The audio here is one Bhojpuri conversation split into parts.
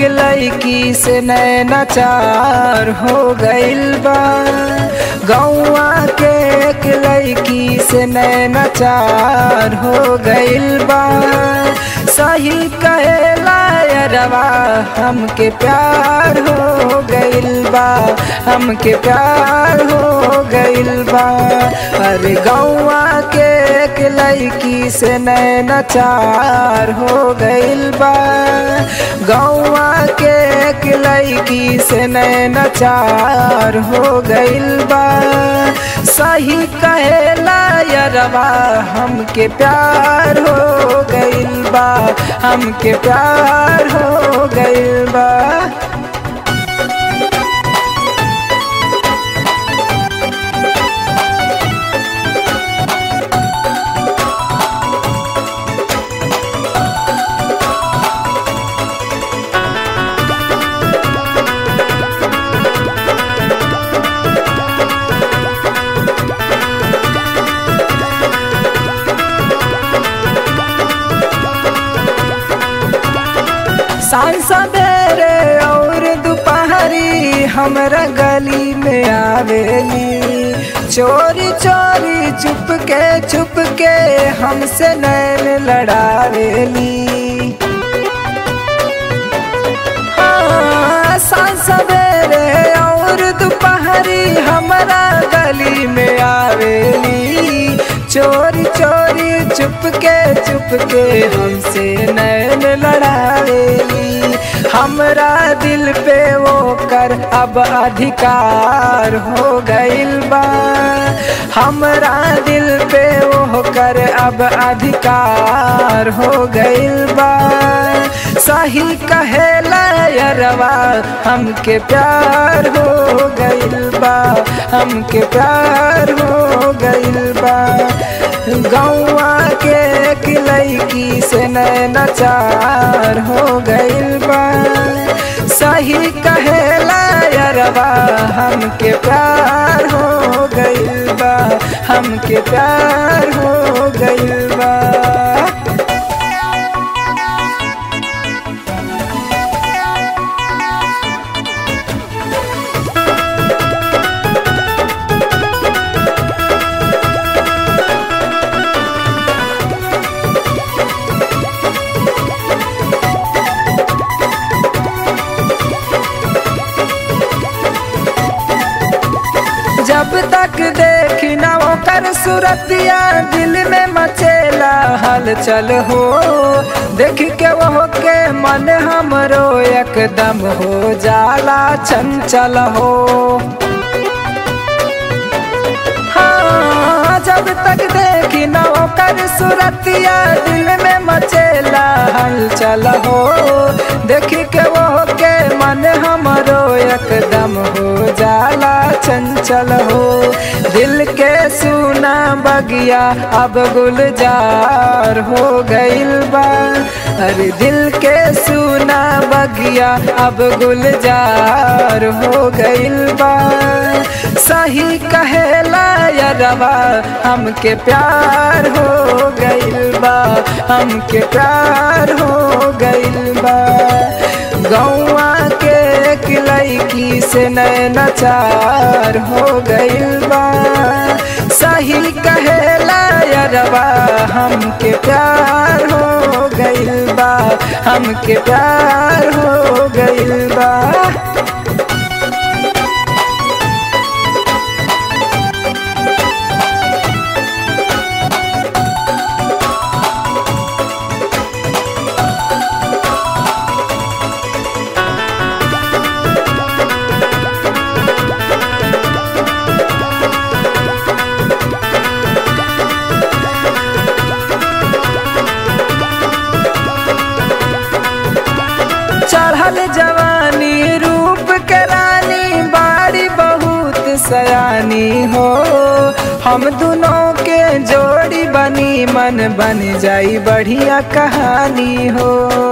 लड़की से नैनाचार हो गइल बा गौआ के एक लड़की से नैनाचार हो गइल बा सही कहेला यरवा हमके प्यार हो गइल बा हमके प्यार हो गइल बा अरे गौआ के एक लड़की से नैनाचार हो गइल बा गौआ के एक लड़की से नैनाचार हो गइल बा सही कहेला यरवा हमके प्यार हो गइल बा हमके प्यार हो गइल बा सांझ सवेरे और दोपहरी हमरा गली में आवेली चोरी चोरी चुप के चुप के हमसे नैन लड़ावेली हाँ, सांझ सवेरे और दोपहरी हमरा गली में आवेली चोरी चोरी चुप के चुप के हमसे नैन लड़ावेली हमरा दिल पे वो कर अब अधिकार हो गइल बा हमरा दिल पे वो कर अब अधिकार हो गइल बा सही कहेला यरवा हमके प्यार हो गइल बा हमके प्यार हो गइल बा गौआ के एक लड़की से नैनाचार हो गइल बा सही कहेला यरवा हमके प्यार हो गइल बा हमके प्यार हो गइल बा जब तक देखी ना ओकर सूरतिया दिल में मचेला हलचल हो देख के वो के मन हमरो एकदम हो जाला चंचल हो हाँ जब तक देखी ना ओकर सूरतिया दिल में मचेला हलचल हो देख के वो के मन हमरो एकदम हो जाला चंचल हो दिल के सुना बगिया अब गुलजार हो गइल बा अरे दिल के सुना बगिया अब गुलजार हो गइल बा सही कहेला यरवा हमके प्यार हो गइल बा हमके प्यार हो गइल बा गौआ के एक लड़की से नैनाचार हो गइल बा सही कहेला यरवा हमके प्यार हो गइल बा हमके प्यार हो गइल बा चढ़ल जवानी रूप के रानी बाड़ी बहुत सयानी हो हम दोनों के जोड़ी बनी मन बन जाई बढ़िया कहानी हो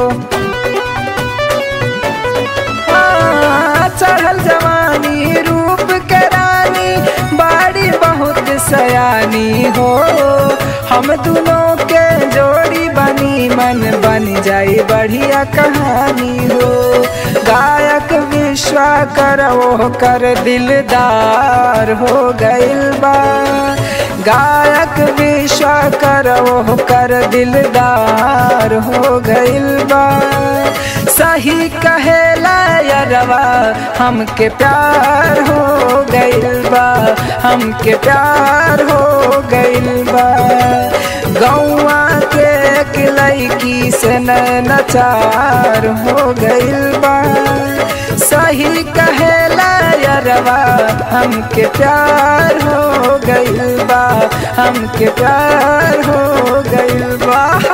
हाँ, चढ़ल जवानी रूप के रानी बाड़ी बहुत सयानी हो हम दोनों के जोड़ी बनी मन बन जाई बढ़िया कहानी हो गायक विश्वा कर वो कर दिलदार हो गइल बा गायक विश्वा कर वो कर दिलदार हो गइल बा सही कहेला यरवा हमके प्यार हो गइल बा हमके प्यार हो गइल बा गौआ के एक लड़की से नचार हो गइल बा सही कहेला यरवा हमके प्यार हो गइल बा हमके प्यार हो गइल बा